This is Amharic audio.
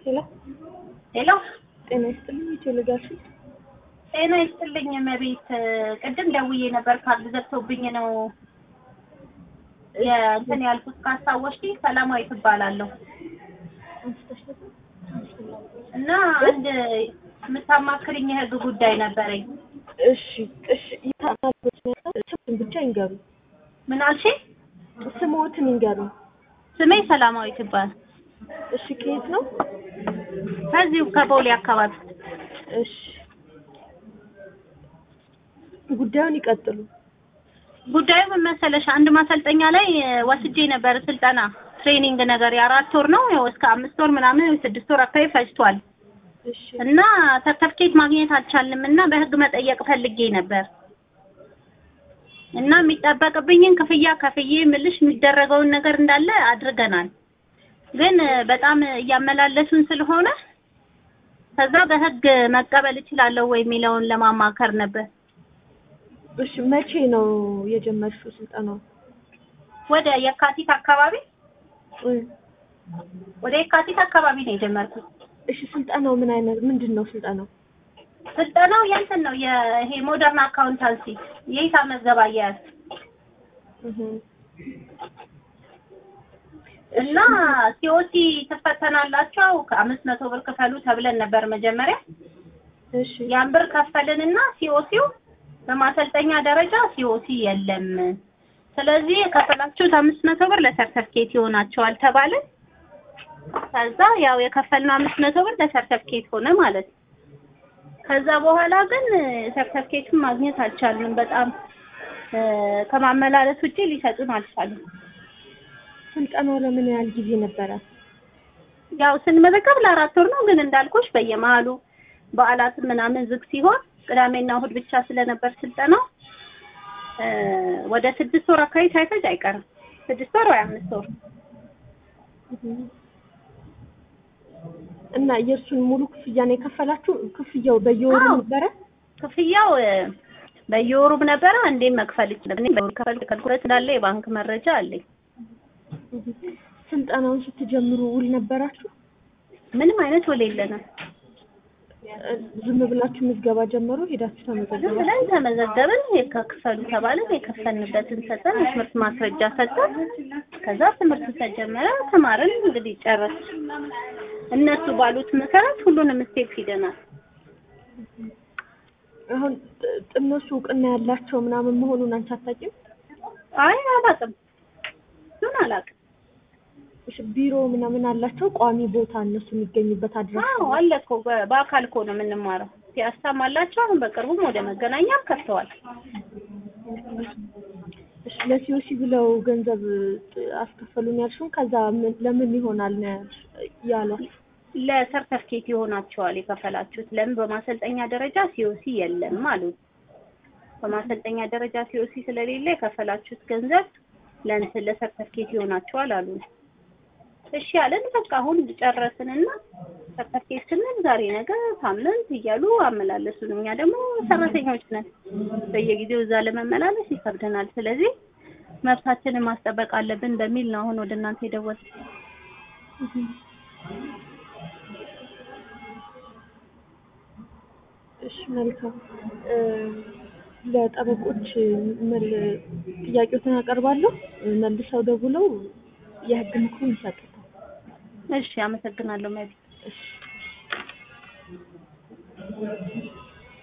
ሄሎ ሄሎ ጤና ይስጥልኝ። ኢትዮ ልጋሽ ጤና ይስጥልኝ እመቤት። ቅድም ደውዬ ነበር ካርድ ዘግቶብኝ ነው የእንትን ያልኩት ካስታወስሽ። ሰላማዊ ትባላለሁ እና አንድ የምታማክርኝ የህግ ጉዳይ ነበረኝ። እሺ እሺ ይታናበት ስሙን ብቻ ይንገሩ። ምን አልሽኝ? ስሞትን ይንገሩ። ስሜ ሰላማዊ ትባል። እሺ ከየት ነው? ከዚሁ ከቦሌ አካባቢ። እሺ ጉዳዩን ይቀጥሉ። ጉዳዩ ምን መሰለሽ፣ አንድ ማሰልጠኛ ላይ ወስጄ ነበር ስልጠና ትሬኒንግ ነገር የአራት ወር ነው ያው እስከ አምስት ወር ምናምን ስድስት ወር አካባቢ ፈጅቷል። እሺ እና ሰርተፍኬት ማግኘት አልቻልንም እና በህግ መጠየቅ ፈልጌ ነበር እና የሚጠበቅብኝን ክፍያ ከፍዬ ምልሽ የሚደረገውን ነገር እንዳለ አድርገናል። ግን በጣም እያመላለሱን ስለሆነ ከዛ በህግ መቀበል እችላለሁ ወይ የሚለውን ለማማከር ነበር። እሺ መቼ ነው የጀመርሽው ስልጠናው? ወደ የካቲት አካባቢ እ ወደ የካቲት አካባቢ ነው የጀመርኩት። እሺ ስልጠናው ምን አይነት ምንድን ነው ስልጠናው? ስልጠናው የእንትን ነው ይሄ ሞደርን አካውንታንሲ የሂሳብ መዝገብ አያያዝ እህ እና ሲኦሲ ትፈተናላችሁ ከአምስት መቶ ብር ክፈሉ ተብለን ነበር መጀመሪያ። እሺ ያን ብር ከፈልንና ሲኦሲው በማሰልጠኛ ደረጃ ሲኦሲ የለም። ስለዚህ የከፈላችሁት አምስት መቶ ብር ለሰርተፍኬት ይሆናቸዋል ተባለ። ከዛ ያው የከፈልነው አምስት መቶ ብር ለሰርተፍኬት ሆነ ማለት ነው። ከዛ በኋላ ግን ሰርተፍኬቱን ማግኘት አልቻልንም። በጣም እ ከማመላለስ ውጪ ሊሰጡን አልቻሉም። ስልጠናው ለምን ያህል ጊዜ ነበረ? ያው ስንመዘገብ ለአራት ወር ነው። ግን እንዳልኩሽ በየመሀሉ በዓላት ምናምን ዝግ ሲሆን ቅዳሜና እሑድ ብቻ ስለነበር ስልጠናው እ ወደ ስድስት ወር አካባቢ ሳይፈጅ አይቀርም። ስድስት ወር ወይ አምስት ወር እና የእርሱን ሙሉ ክፍያ ነው የከፈላችሁ? ክፍያው በየወሩ አዎ። ነበረ? ክፍያው እ በየወሩም ነበረ። አንዴም መክፈል ይችላል። እኔ በወር ከፈል ከልኩለት እንዳለ የባንክ መረጃ አለኝ። ስልጠናውን ስትጀምሩ ውል ነበራችሁ? ምንም አይነት ውል የለንም። እ ዝም ብላችሁ ምዝገባ ጀመሩ? ሄዳችሁ ዝም ተመዘገባችሁ? ብለን ተመዘገብን። የከፈሉ ተባለን። የከፈልንበትን ሰጠን። የትምህርት ማስረጃ ሰጠን። ከዛ ትምህርት ተጀመረ። ተማርን። እንግዲህ ጨረስ እነሱ ባሉት መሰረት ሁሉንም ስቴፕ ሂደናል። አሁን ጥ- እነሱ እውቅና ያላቸው ምናምን መሆኑን አንቺ አታውቂም? አይ አላውቅም፣ እሱን አላውቅም። እሺ ቢሮ ምናምን አላቸው? ቋሚ ቦታ እነሱ የሚገኙበት አድራሻ? አዎ አለ እኮ በ- በአካል እኮ ነው የምንማረው። ፒያሳም አላቸው። አሁን በቅርቡም ወደ መገናኛም ከፍተዋል። እሺ ለሲኦሲ ብለው ገንዘብ ጥ- አስከፈሉን ያልሽውን ከዛ ምን- ለምን ይሆናል ነው ያልሽ- ያሏት? ለሰርተፍኬት ይሆናቸዋል የከፈላችሁት። ለምን በማሰልጠኛ ደረጃ ሲኦሲ የለም አሉ። በማሰልጠኛ ደረጃ ሲኦሲ ስለሌለ የከፈላችሁት ገንዘብ ለእንትን ለሰርተፍኬት ይሆናቸዋል አሉ። እሺ ያለን በቃ አሁን ጨረስንና ሰርተፍኬት ስንል ዛሬ ነገ ሳምንት እያሉ አመላለሱን። እኛ ደግሞ ሰራተኞች ነን፣ በየጊዜው እዛ ለመመላለስ ይከብደናል። ስለዚህ መብታችንን ማስጠበቅ አለብን በሚል ነው አሁን ወደ እናንተ የደወልኩት። እሺ መልካም እ ለጠበቆች መል ጥያቄዎትን አቀርባለሁ መልሰው ደውለው የህግ ምክሩን ይሰጡታል። እሺ አመሰግናለሁ መቤት። እሺ